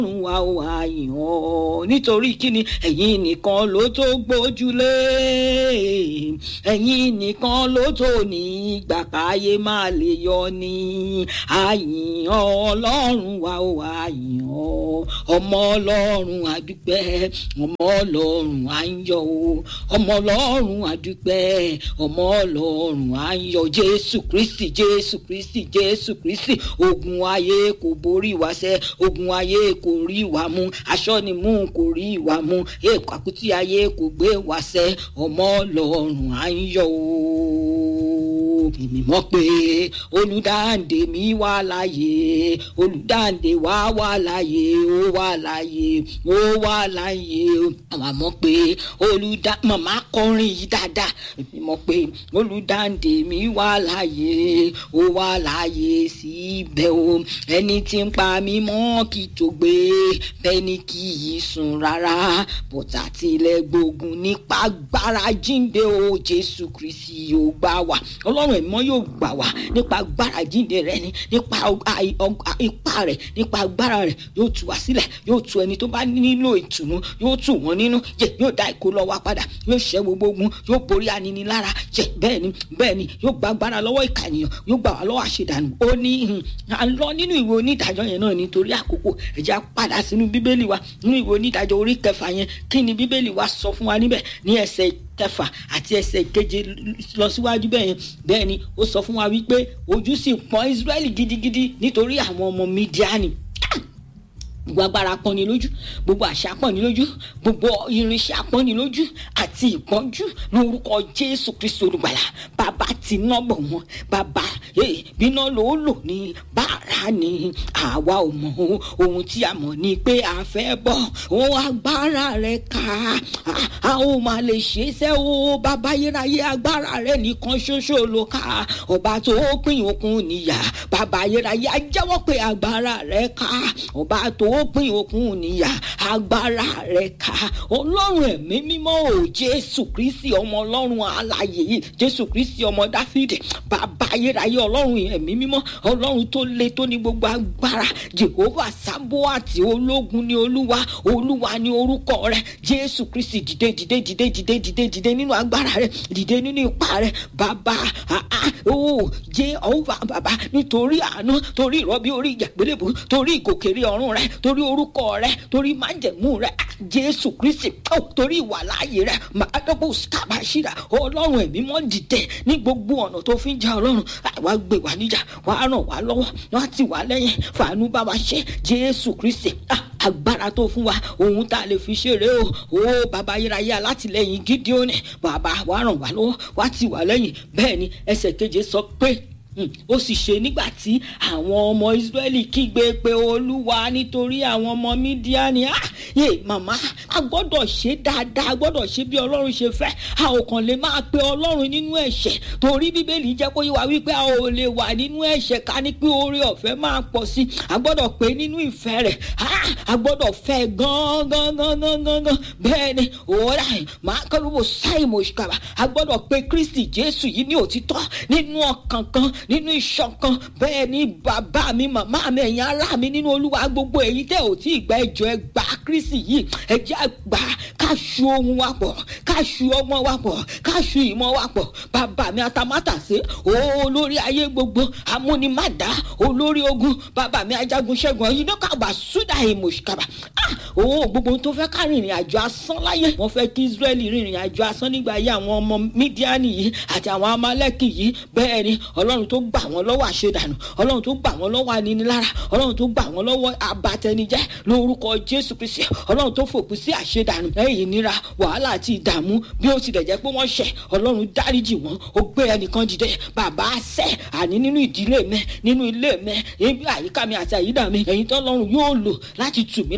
ọlọ́run wa ò àyàn ọ́ nítorí kíni ẹ̀yin nìkan ló tó gbójúlé ẹ̀yin nìkan ló tó ní ìgbà káyé máa lè yọ ní àyàn ọlọ́run wa ò àyàn ọ́ ọmọ ọlọ́run àdúpẹ́ ọmọ ọlọ́run à ń yọ̀ o ọmọ ọlọ́run àdúpẹ́ ọmọ ọlọ́run à ń yọ̀ jésù kristi jésù kristi jésù kristi ogun ayé kò borí wa sẹ́ ogun ayé kò rí wa mú aṣọ ni mú kò rí wa mú èèkó àkútí ayé kò gbé wa sẹ́ ọmọ ọlọ́run à ń yọ̀ o èmi mọ̀ pé olùdáǹdè mi wà láàyè olùdáǹdè wa wà láàyè ó wà láàyè ó wà láàyè àwọn àmọ́ pé olùdá màmá kọrin yìí dáadáa èmi mọ̀ pé olùdáǹdè mi wà láàyè ó wà láàyè síbẹ̀ o ẹni tí ń pa mí mọ́ kí tó gbé bẹ́ẹ̀ ni kì í sùn rárá bọ́tà tilẹ̀ gbógun nípa agbára jíǹde o jésù kristi yóò gbà wá ọlọ́run ẹ̀mọ́ yóò gbà wá nípa agbára jíǹde rẹ ni nípa ipá rẹ nípa agbára rẹ yóò tú wá sílẹ̀ yóò tú ẹni tó bá nílò ìtùnú yóò tù wọ́n nínú jẹ yóò dá ìkó lọ wá padà yóò ṣẹ́ gbogbo ogun yóò borí aninilára jẹ bẹ́ẹ̀ ni bẹ́ẹ̀ ni yóò gba agbára lọ́wọ́ ìkànnìyàn yóò gbà wá lọ́wọ́ àṣedànù ó ní à ń lọ nínú ìwé onídàájọ́ yẹn náà nítorí àkókò ẹ̀já padà sínú bíbélì wa nínú ìwé onídàájọ́ orí kẹfà yẹn kí ni bíbélì wa sọ fún wa níbẹ̀ ní ẹsẹ̀ kẹfà àti ẹsẹ̀ keje lọ síwájú bẹ́ẹ̀ yẹn bẹ́ẹ̀ ni ó sọ fún wa wípé ojú sì pọ́n Ísírẹ́lì gidigidi nítorí àwọn ọmọ Mídíánì gbogbo agbára pọ́ni lójú gbogbo àṣà pọ́ni lójú gbogbo irinṣẹ́ pọ́ni lójú àti ìpọ́njú lórúkọ jésù kristu olùgbàlà bàbá ti ná bọ̀ wọ́n bàbá bíná ló lò ní bàrà ni àwa ò mọ̀ ohun tí a mọ̀ ni pé a fẹ́ bọ̀ ohun agbára rẹ̀ ká a ó máa lè ṣe é sẹ́ o bàbá yérayé agbára rẹ̀ nìkan ṣoṣo ló ká ọba tó pín òkun níyà bàbá yérayé a jẹ́wọ́ pé agbára rẹ̀ ká ọba tó ó pín òkun níyà agbára rẹ̀ ká ọlọ́run ẹ̀mí mímọ́ ò jésù kristi ọmọ ọlọ́run alààyè yìí jésù kristi ọmọ dáfídì bàbá ayérayé ọlọ́run ẹ̀mí mímọ́ ọlọ́run tó le tó ní gbogbo agbára jehova sábóàtì ológun ni olúwa olúwa ni orúkọ rẹ̀ jésù kristi dìde dìde dìde dìde dìde dìde nínú agbára rẹ̀ dìde nínú ipá rẹ̀ bàbá ó jehova bàbá nítorí àánú torí ìrọbí orí ìjàgbélébù torí ìgòkèrè ọ̀run rẹ̀ torí orúkọ rẹ torí májẹ̀mú rẹ jésù kristi ó torí ìwà láàyè rẹ màdàbò sábàṣírà ọlọ́run ẹ̀mí mọ́ dìde ní gbogbo ọ̀nà tó fi ń jà ọlọ́run àwa gbé wa níjà wà á ràn wá lọ́wọ́ wọ́n á tì wá lẹ́yìn fàánú bá wa ṣe jésù kristi agbára tó fún wa ohun tá a lè fi ṣeré o ó bàbá ayérayé alátìlẹyìn gídíọ́nì bàbá wà á ràn wá lọ́wọ́ wà á tì wá lẹ́yìn bẹ́ẹ̀ ni ẹsẹ̀ keje sọ pé ó sì ṣe nígbà tí àwọn ọmọ Ísírẹ́lì kígbe pé olúwa nítorí àwọn ọmọ Mídíánì ah yé màmá a gbọ́dọ̀ ṣe dáadáa a gbọ́dọ̀ ṣe bí Ọlọ́run ṣe fẹ́ a ò kàn lè máa pe Ọlọ́run nínú ẹ̀ṣẹ̀ torí Bíbélì jẹ́ kó yé wa wípé a ò lè wà nínú ẹ̀ṣẹ̀ ká ní pé oore ọ̀fẹ́ máa pọ̀ sí a gbọ́dọ̀ pé nínú ìfẹ́ rẹ̀ a gbọ́dọ̀ fẹ́ gan gan gan gan gan bẹ́ẹ̀ ni òwúrọ̀ máa kọ́ ló bò sáì mọ̀ ṣùkàbà a gbọ́dọ̀ pe Kristi Jésù yìí ní òtítọ́ nínú ọkàn kan nínú ìṣọ̀kan bẹ́ẹ̀ ni bàbá mi màmá mi ẹ̀yin ará mi nínú olúwa gbogbo èyí tẹ́ ò tí ì gba ẹjọ́ ẹ gba kristi yìí ẹ jẹ́ àgbà ká ṣu ohun wa pọ̀ ká ṣu ọmọ wa pọ̀ ká ṣu ìmọ̀ wa pọ̀ bàbá mi atamátàsé olórí ayé gbogbo amúnimádá olórí ogun bàbá mi ajagun ṣẹ́gun ọ̀yìn náà kàbà súdà ìmọ̀ṣùkàbà owó gbogbo tó fẹ́ ká rìnrìn àjò asán láyé wọ́n fẹ́ kí israẹli rìnrìn àjò asán nígbà ayé àwọn ọmọ mídíánì yìí àti àwọn amálẹ́kì yìí bẹ́ẹ̀ ni ọlọ́run tó gbà wọ́n lọ́wọ́ àṣedànù ọlọ́run tó gbà wọ́n lọ́wọ́ aninilára ọlọ́run tó gbà wọ́n lọ́wọ́ abatẹnijẹ́ lórúkọ jésù kristi ọlọ́run tó fòpin sí àṣedànù lẹ́yìn ìnira wàhálà àti ìdààmú bí ó tilẹ̀ jẹ́ pé wọ́n ṣẹ̀ ọlọ́run dáríjì wọ́n ó gbé ẹnìkan dìde bàbá àṣẹ àní nínú ìdílé mi nínú ilé mi ibi àyíká mi àti àyídà mi ẹ̀yin tó ọlọ́run yóò lò láti tù mí lára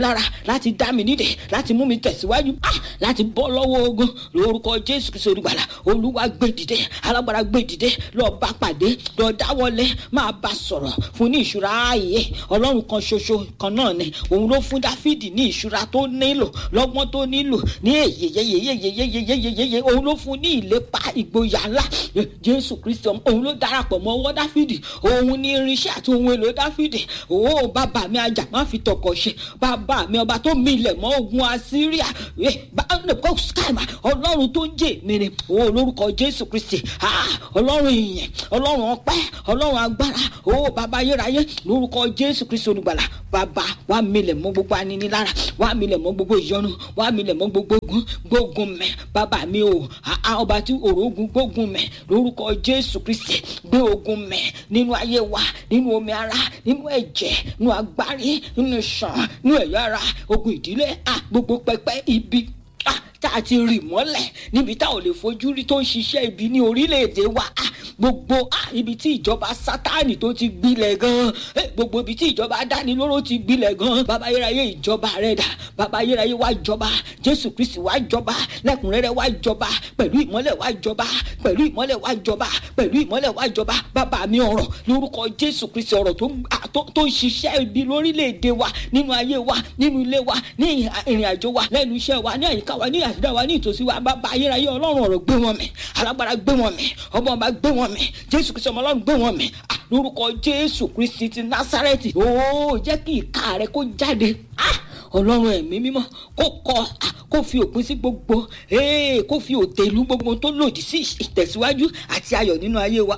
láti dá mi nídè láti mú mi tẹ̀síwájú ah láti bọ́ lọ́wọ́ ogun lórúkọ jésù kristu olùgbàlà olúwa gbé dìde alágbára gbé dìde lọ bá pàdé lọ dáwọlé máa bá sọ̀rọ̀ fún ní ìṣúra ààyè ọlọ́run kan ṣoṣo kan náà ni òun ló fún dáfídì ní ìṣúra tó nílò lọ́gbọ́n tó nílò ní èyeyeyeyeyeyeyeyeye òun ló fún ní ìlépa ìgboyà ńlá jésù kristu òun ló darapọ̀ mọ́ ọwọ́ dáfídì òun ní irinṣẹ́ àti ohun èlò dáfídì òun bàbá mi ajá má fi tọkọ̀ ṣe bàbá mi ọba tó milẹ̀ mọ́ ogun assyria ọlọ́run tó ń jẹ́ mi ni òun lórúkọ jésù kristi ọlọ́run ìyẹn ọlọ́run ọpẹ́ ọlọ́run agbára òun bàbá ayérayé lórúkọ jésù kristi olùgbàlà bàbá wà milẹ̀ mọ́ gbogbo aninilára wà milẹ̀ mọ́ gbogbo ìyọnu wà milẹ̀ mọ́ gbogbo ogun gbógun mẹ́ bàbá mi o ọba tí òrógun gbógun mẹ́ lórúkọ jésù kristi gbé ogun mẹ́ nínú ayé wa nínú omi ara nínú ẹ̀jẹ̀ nínú agbárí nínú ìṣàn nínú ẹ̀yà ara ogun ìdílé gbogbo pẹpẹ ibi tá a ti rì mọ́lẹ̀ níbi tá ò lè fojú rí tó ń ṣiṣẹ́ ibi ní orílẹ̀-èdè wa gbogbo ibi tí ìjọba sátánì tó ti gbilẹ̀ gan gbogbo ibi tí ìjọba adánilóró ti gbilẹ̀ gan bàbá ayérayé ìjọba rẹ̀ dà bàbá ayérayé wá jọba jésù kristi wá jọba lẹ́kùnrẹ́rẹ́ wá jọba pẹ̀lú ìmọ́lẹ̀ wá jọba pẹ̀lú ìmọ́lẹ̀ wá jọba pẹ̀lú ìmọ́lẹ̀ wá jọba bàbá mi ọ̀rọ̀ lórúkọ jésù kristi ọ̀rọ̀ tó ń ṣiṣẹ́ ibi lórílẹ̀-èdè wa nínú ayé wa nínú ilé wa ní ìrìn àjò wa lẹ́nu iṣẹ́ wa ní àyíká wa ní àṣìdá wa ní ìtòsí wa bàbá ayérayé ọlọ́run ọ̀rọ̀ gbé wọn mì alágbára gbé wọn mì ọmọ ọba gbé wọn mì jésù kristi ọmọ ọlọ́run gbé wọn mì lórúkọ jésù kristi ti násárẹ́tì ó jẹ́ kí ìka rẹ kó jáde ọlọ́run ẹ̀mí mímọ́ kó kọ kó fi òpin sí gbogbo kó fi òtẹ̀lú gbogbo tó lòdì sí ìtẹ̀síwájú àti ayọ̀ nínú ayé wa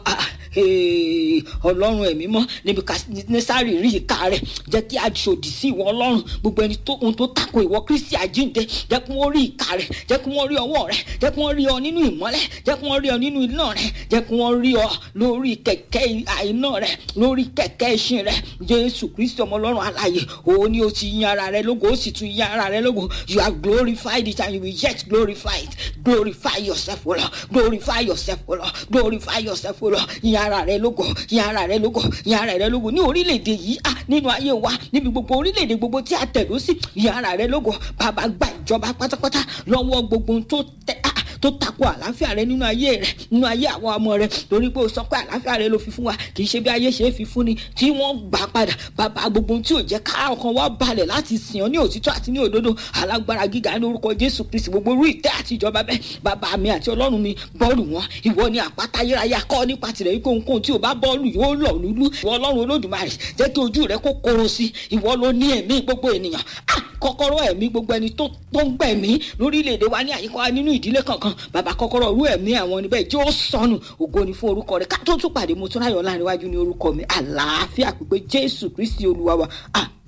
ọlọ́run ẹ̀mí mọ́ níbi nẹ́sàrì rí ìka rẹ̀ jẹ́ kí a ṣòdì sí ìwọ ọlọ́run gbogbo ẹni tó ohun tó tako ìwọ kristi àjíǹde jẹ́ kí wọ́n rí ìka rẹ̀ jẹ́ kí wọ́n rí ọwọ́ rẹ̀ jẹ́ kí wọ́n rí ọ nínú ìmọ́lẹ̀ jẹ́ kí wọ́n rí ọ nínú iná rẹ̀ jẹ́ kí wọ́n rí ọ lórí kẹ̀kẹ́ iná rẹ̀ lórí kẹ̀kẹ́ ìṣin rẹ̀ jésù kristi ọmọ ọlọ́run alààyè òun ni o ti yan ara rẹ lógo ó sì tún yan ara rẹ lógo you have glorified it and you will yet glorify it glorify yourself o lọ glorify yourself o lọ glorify yourself o lọ yan ara rẹ lógo yan ara rẹ lógo yan ara rẹ lógo ní orílẹ̀-èdè yìí ah nínú ayé wa níbi gbogbo orílẹ̀-èdè gbogbo tí a tẹ̀dó sí yan ara rẹ lógo bàbá gba ìjọba pátápátá lọ́wọ́ gbogbo tó tẹ ah tó tako àlàáfíà rẹ nínú ayé rẹ nínú ayé àwọn ọmọ rẹ torí pé o sọ pé àlàáfíà rẹ ló fi fún wa kì í ṣe bí ayé ṣe é fi fún ni tí wọ́n gbà padà bàbá gbogbo tí ò jẹ́ ká ọkàn wa balẹ̀ láti sìn ọ́ ní òtítọ́ àti ní òdodo alágbára gíga ní orúkọ jésù kristi gbogbo orú ìtẹ́ àti ìjọba bẹ́ẹ̀ bàbá mi àti ọlọ́run mi bọ́ọ̀lù wọn ìwọ ni àpáta ayérayé akọ́ nípa tirẹ̀ yìí kóhunkóhun tí o bá bọ́ọ̀lù yóò lọ lulú ìwọ ọlọ́run olódùmarè jẹ́ kí ojú rẹ kó koro sí ìwọ ló ní ẹ̀mí gbogbo ènìyàn kọ́kọ́rọ́ ẹ̀mí gbogbo ẹni tó ń gbẹ̀mí lórílẹ̀‐èdè wa ní àyíká wa nínú ìdílé kankan bàbá kọ́kọ́rọ́ orú ẹ̀mí àwọn níbẹ̀ jẹ́ ó sọnù ògo ni fún orúkọ rẹ̀ ká tó tún pàdé mo tún ráyọ̀ láàrin iwájú ní orúkọ mi àlàáfíà pípé jésù kristi olúwa wa